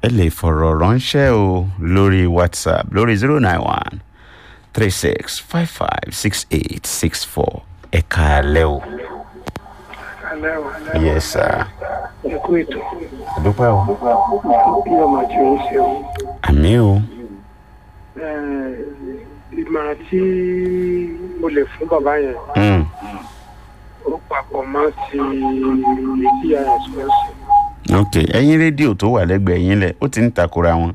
ẹ lè fọ̀rọ̀ ránṣẹ́ o lórí whatsapp lórí zero nine one three six five five six eight six four ẹ káalẹ́ o. alẹ́ o yes sir. ẹ kú ètò àdúpẹ́ o. bí ọmọ tí ó ń ṣe o àmì o. Eh, ìmọ̀ràn tí mo lè fún bàbá yẹn Mm. ó papọ̀ mọ́ ti tí a yẹn sọ sí ok ẹyin rédíò tó wà lẹ́gbẹ̀ẹ́ yín lẹ̀ ó ti ń takora wọn.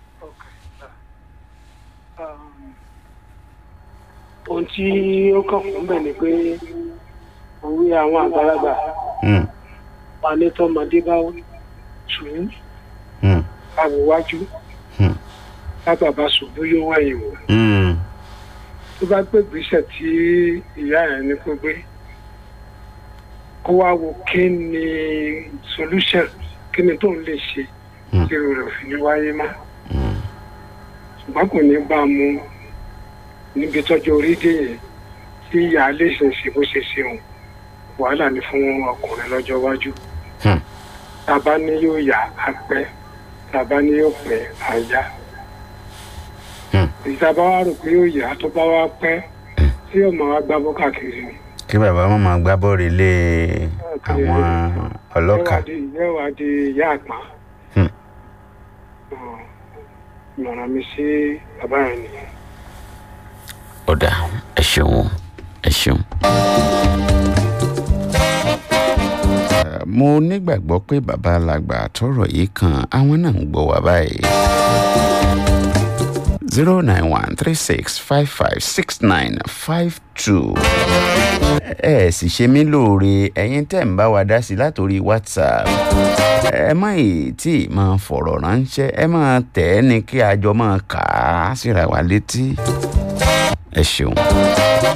ohun tí ó kàn fún bẹ́ẹ̀ ni pé òwe àwọn àgbàlagbà Mm. wà ní tọmọdé bá tù ú Mm. àwòwájú Hmm. lábàbá ṣubú yóò wẹ̀yìn wò Mm. tó bá gbé ìgbésẹ̀ tí ìyá ẹ̀ ní kó gbé kó wá wo kí ni solution kí ni tóun lè ṣe Hmm. tí irú rẹ̀ ò fi ní wáyé mọ́ Mm. ṣùgbọ́n kò ní bá a mú níbi tọ́jú orí dé yẹn tí ìyá lè ṣe ṣe bó ṣe ṣe òun wàhálà ni fún ọkùnrin lọ́jọ́ iwájú Hmm. tàbá ní yóò yá á pẹ́ tàbá ní yóò pẹ́ á yá Hmm. ìtàbá wa rò pé yóò yá tó bá wá pẹ́ tí ọmọ wa gbá bọ́ káàkiri ni. kí bàbá wọn máa gbá bọ́ọ̀lù ilé àwọn ọlọ́kà. yóò wá di ìyá àpá. Hmm. ìmọ̀ràn mi sí bàbá yẹn nìyẹn. ọ̀dà ẹ ṣeun ẹ ṣeun. Eh, mo nígbàgbọ́ pé bàbá alàgbà tọrọ yìí kan àwọn náà ń gbọ́ wá báyìí. zero nine one three six five five six nine five two. ẹ ẹ sì ṣe mí lóore ẹ̀yin tẹ́ ń bá wa dá sí látòrí whatsapp ẹ má ì tí ì máa fọ̀rọ̀ ránṣẹ́ ẹ máa tẹ̀ ẹ́ ní kí a jọ máa kà á síra wa létí ẹ ṣeun.